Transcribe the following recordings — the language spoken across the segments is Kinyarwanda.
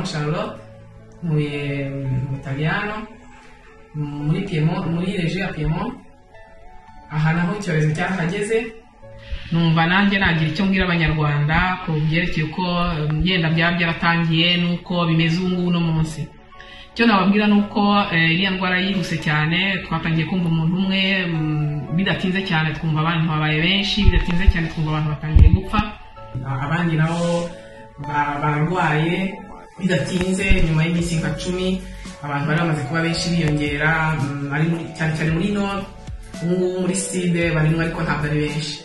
Charlotte, muy, eh, muy italiano, muri Piemont, muri reje ya Piemont, ahantu aho icyorezo cyahageze, numva nanjye nagira icyo mbwira abanyarwanda ku byerekeye uko eh, yenda byaba byaratangiye n'uko bimeze ubu ngubu no munsi icyo nababwira ni uko eh, iriya ndwara yihuse cyane twatangiye kumva umuntu umwe mm, bidatinze cyane twumva abantu babaye benshi bidatinze cyane twumva abantu batangiye gupfa abandi nabo ba- bararwaye bidatinze nyuma y'iminsi nka cumi abantu bari bamaze kuba benshi biyongera mm, ari muri- cyane cyane muri nord ubu ngubu muri side barimo ariko ntabwo ari benshi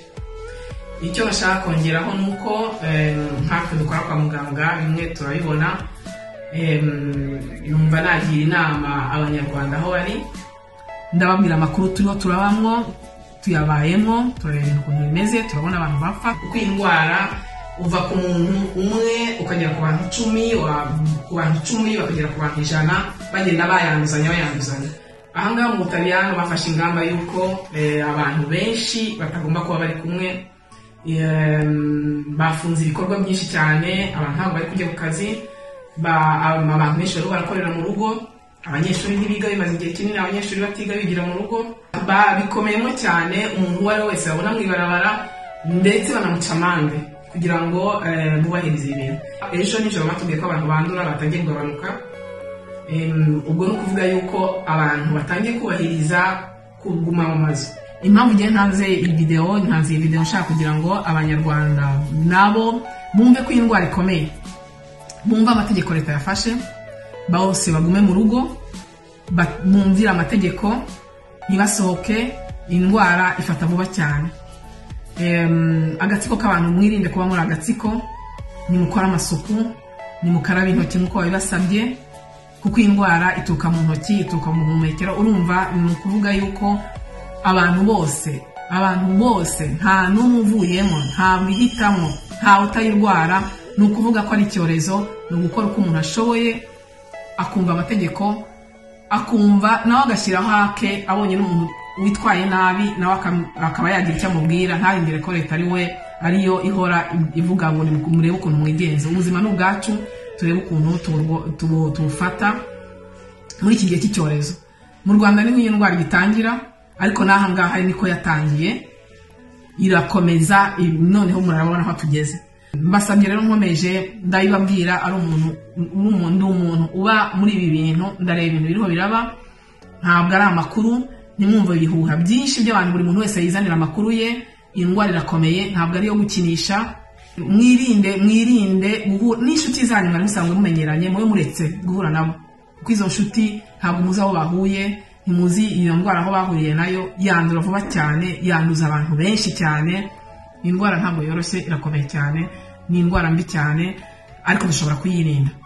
icyo bashaka kongeraho ni uko em, nkatwe dukora kwa muganga bimwe turabibona em, numva nagira inama abanyarwanda aho bari ndababwira amakuru turiho turabamwo tuyabayemo turareba ibintu ukuntu bimeze turabona abantu bapfa kuko iyi ndwara uva ku muntu umwe ukagera ku bantu icumi wa- ku bantu icumi bakagera ku bantu ijana bagenda bayanduzanya bayanduzanya ahangaha mu butaliyano bafashe ingamba y'uko eh, abantu benshi batagomba kuba bari kumwe Em, bafunze ibikorwa byinshi cyane abantu ntabwo bari kujya ku kazi ba- ab- abantu benshi barimo barakorera mu rugo abanyeshuri ntibiga bimaze igihe kinini abanyeshuri batiga bigira mu rugo Ba- bikomeyemo cyane umuntu uwo ari we wese babona mu ibarabara ndetse banamuca amande kugira ngo eh, bubahirize ibi bintu ejo nijoro batubwiye ko abantu bandura batangiye kugabanuka Em, ubwo ni ukuvuga yuko abantu batangiye kubahiriza kuguma mu mazu impamvu ngiye ntanze iyi videwo ntanze iyi videwo nshaka kugira ngo abanyarwanda nabo bumve ko iyi ndwara ikomeye bumve amategeko leta yafashe bose bagume mu rugo ba- bumvire amategeko ntibasohoke indwara ifata vuba cyane Em, agatsiko k'abantu mwirinde kuba muri agatsiko nimukore amasuku nimukarabe intoki nk'uko babibasabye kuko iyi ndwara ituruka mu ntoki ituruka mu buhumekero urumva ni ukuvuga yuko abantu bose abantu bose nta n'umwe uvuyemo nta wihitamo nta utayirwara ni ukuvuga ko ari icyorezo ni ugukora uko umuntu ashoboye akumva amategeko akumva nawe agashyiraho ake abonye n'umuntu witwaye nabi nawe akam- akaba yagira icyo amubwira ntarindire ko leta ari we ariyo ihora ivuga ngo nimu- murebe ukuntu mwigenza ubuzima ni ubwacu turebe ukuntu tuburwo- tubu- tubufata muri iki gihe cy'icyorezo mu rwanda niho iyo ndwara igitangira ariko n'aha ngaha niko yatangiye irakomeza i- noneho murabona aho tugeze mbasabye rero nkomeje ndabibabwira ari umuntu n'umuntu- ndi umuntu uba muri ibi bintu ndareba ibintu biriho biraba ntabwo ari amakuru nimwumva ibihuha byinshi by'abantu buri muntu wese yizanira amakuru ye iyi ndwara irakomeye ntabwo ari iyo gukinisha mwirinde mwirinde guhu- n'inshuti zanyu mwari musanzwe mumenyeranye mube muretse guhura nabo kuko izo nshuti ntabwo muzi aho bahuye ntimuzi iyo ndwara aho bahuriye nayo yandura vuba cyane yanduza abantu benshi cyane ni indwara ntabwo yoroshye irakomeye cyane ni indwara mbi cyane ariko dushobora kuyirinda